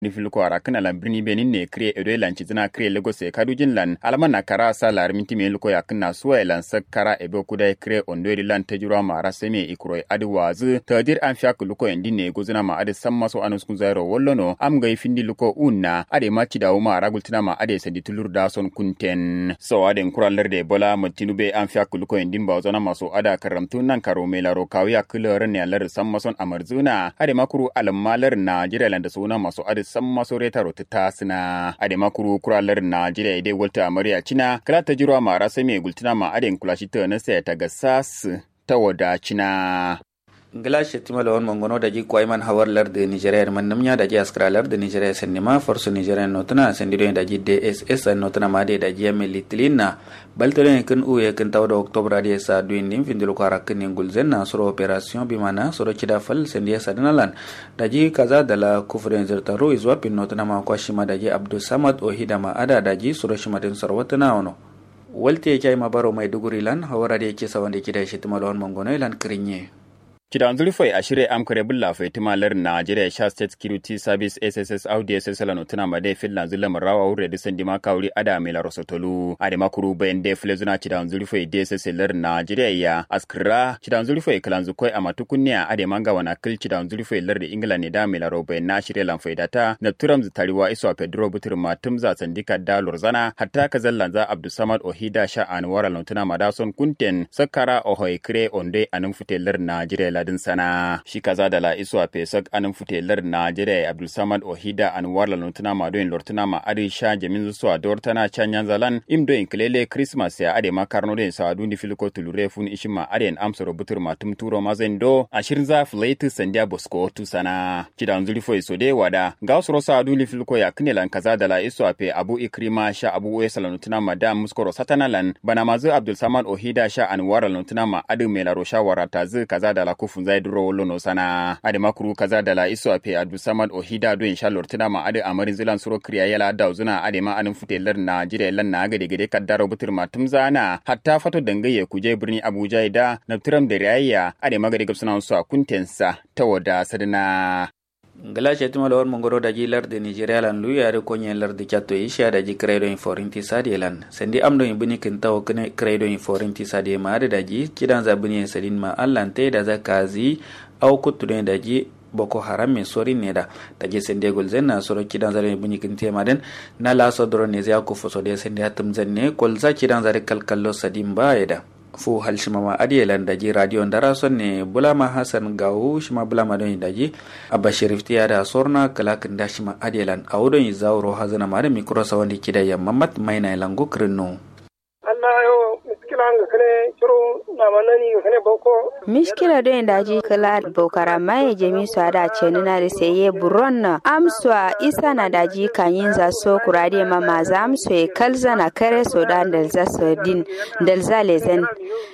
nifilko ara kana lan birni benin ne kre edo lan chizina kre lagos e kadujin lan alama na kara sa lar minti me luko yakna suwa lan sakkara ebe kuda kre ondori lan tajura ma ara seme ikro adi wazu tadir an fiak luko endi ne gozina ma adi samma so anus kun zairo wollono am ga findi luko unna ade ma cida uma ara gultina ma ade sandi tulur da son kunten so ade kuralar de bola mutinu be an fiak luko endi ba zona maso ada karamtu nan karo me laro kawiya kulor ne lar samma son amarzuna ade makuru alammalar na jira lan da suna maso adi san masore rota ta sina ade makuru kuralar Najeriya idai walta amarya cina kala ta jiro ma rasa mai gultuna ma aden kulashi ta na sai ta ga sas ta wada cina ngila shetima lawan mongono da ji kwai man hawar lar de nigeria man namnya da ji askra lar de nigeria sen ma force nigeria notuna sen dido da ji dss notuna ma de da ji ameli tilina baltore kan uye kan tawda october da sa duin nim findilo kara kan ngul na soro operation bi mana soro chida fal sen dia sadanalan da ji kaza da la kufren zertaro izwa pin notuna ma kwa shima da ji abdul samad ohida ma ada da ji soro shima den sarwatana ono walte kai ma baro mai duguri lan hawara da yake sawan da kida shetima lawan mongono lan kirinye Kidan zulfai a shirya amkare bulla fai timalar Nigeria Sha State Security Service SSS Audi SSL no tuna made fillan zulla marawa wure da sandi ma kawri ada mai laro sotolu ade makuru bayan da file zuna kidan zulfai DSS lar Nigeria ya askra kidan zulfai kalan zukoi a matukunniya ade manga wana kil kidan zulfai lar da England ne da mai laro bayan na shirya lan fai data na turam tariwa iso Pedro Butur matum za sandika da lorzana hatta kazallan za Abdulsamad Ohida Sha Anwar no tuna madason kunten sakara ohoi kre onde anun fitelar Nigeria ladin sana shi kaza da la iso a fesak anin futelar najeriya abdulsamad ohida anwar la lutuna ma doyin lortuna ma adi sha jamin zuso a dor tana canyan zalan im doyin kilele christmas ya ade ma karno doyin sa dundi filiko tulure fun ishin ma ade amsa rubutur ma tum turo ma zan do ashirin za filaitu sandiya bosko tu sana kidan zuri fo iso de wada ga usro sa dundi filiko ya kinelan kaza da la iso a fe abu ikrima sha abu wesa la lutuna ma da muskoro satanalan bana mazu abdulsamad ohida sha anwar la lutuna ma adi melaro shawara tazu kaza da la kufun zai duro wolo no sana ade makuru kaza da la iso ape adu samad ohida do insha Allah tuna ma ade amarin zilan suro kriya yala da zuna ade ma anin futelar na jire lan na gade gade kaddaro butur matum zana hatta fato dangaye kuje birni Abuja da na turam da rayya ade magade gabsana su a kuntensa ta wada sadana ngala shetima lawar mongoro da ji lar de nigeria lan lu yare konye lar de chatto isha da ji credo in forinti sadi lan sendi amdo in bini kin tawo kene credo in forinti sadi ma da ji kidan za bini sadin ma allan te da zakazi au kutu da ji boko haram min sori ne da da je sende gol zen na soro kidan zare bini kin tema den na la so doro ne zya ko foso de sende hatum zen ne kol za kidan zare kalkallo sadin ba ya da fu hal shimama adiyelan daji radio ndara sonne bulama hasan gawu shima bulama don daji abba sharif tiya da sorna kala kinda shima adiyelan awudon yi zawro hazana mare mikro sawandi kida ya mamat maina lango krino Allah yo miskila nga kane ciro na manani nga kane boko miskila do en daji kala bokara mai jemi so ada chenu na seye buron na amswa isa na daji kanyin za so kurade ma maza amso e kalza na kare so dan dal za so din dal za lezen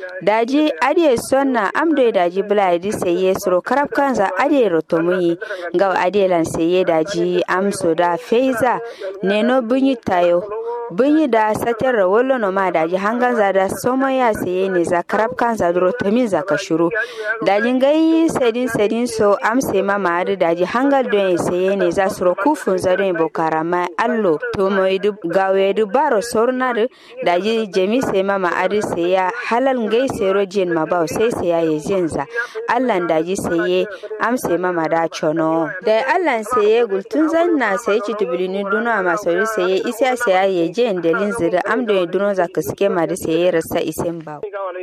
daji ade sonna amdo e daji bula di seye suro karab kanza ade rotomuyi ngaw ade lan seye daji amso da feiza neno bunyi tayo bunyi da satar rawolo no ma daji hangan za da somo ya saye ne za karab kan za duro tamin za ka shuru daji gai sedin sedin so am se ma ma da daji hangal don ya saye ne za su kufun za don bokara ma allo to mo idu gawe du baro sorna da daji jemi se ma ma adi ya halal gai sero jin ma ba sai sai ya yin za allan daji saye am se ma ma da chono da allan saye gultun zan na sai ci tubulini duna ma sauri saye isa sai ya je delin zira amdo ya duno za ka suke ma da sai rasa isen ba.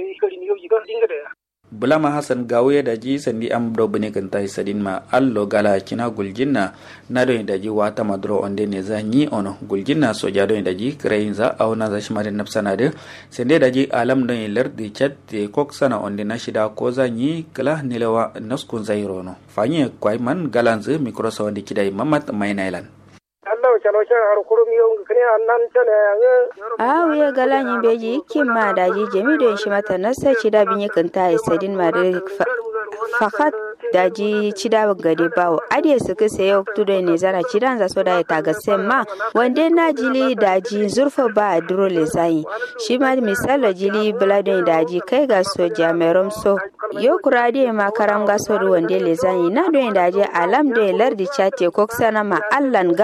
bulama hasan gawo ya daji sandi am do bane kan tai sadin ma allo gala kina gulginna na do daji wata madro onde ne za ni ono gulginna so ja do daji krain za auna za shima da nafsana de sande daji alam do lar de chat de kok sana onde na shida ko za ni kala nilewa naskun zairo no fanye kwai man galanze mikro sa wande kidai mamat mainailan Allah chalo cha har kurum yo kane annan chane a wiya gala yin beji kin ma daji jemi do shi mata nasa ci da bin yakan ta sadin ma da fakat daji cida gade bawo adiye suka sayo tudo ne zara cidan za so da ta ga ma wande na jili daji zurfa ba a duro le zai shi ma misalo jili bladon daji kai ga so jamerom so yo kurade ma karam gaso wande le zanyi na do daji alam do lardi chate koksana ma allan